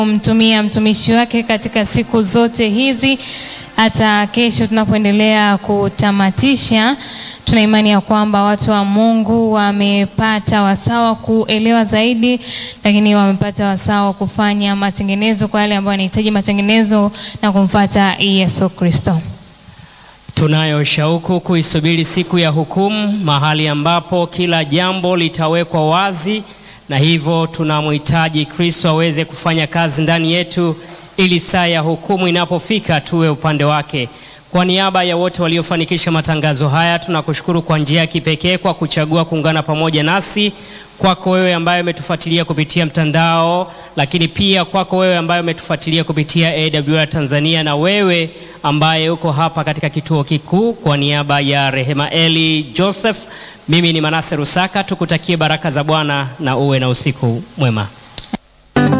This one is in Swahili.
mtumia mtumishi wake katika siku zote hizi hata kesho tunapoendelea kutamatisha. Tuna imani ya kwamba watu wa Mungu wamepata wasawa kuelewa zaidi, lakini wamepata wasawa kufanya matengenezo kwa yale ambao wanahitaji matengenezo na kumfuata Yesu Kristo. Tunayo shauku kuisubiri siku ya hukumu, mahali ambapo kila jambo litawekwa wazi, na hivyo tunamhitaji Kristo aweze kufanya kazi ndani yetu, ili saa ya hukumu inapofika tuwe upande wake. Kwa niaba ya wote waliofanikisha matangazo haya, tunakushukuru kwa njia ya kipekee kwa kuchagua kuungana pamoja nasi. Kwako wewe ambaye umetufuatilia kupitia mtandao, lakini pia kwako wewe ambaye umetufuatilia kupitia AWR Tanzania, na wewe ambaye uko hapa katika kituo kikuu, kwa niaba ya Rehema Eli Joseph, mimi ni Manase Rusaka, tukutakie baraka za Bwana na uwe na usiku mwema.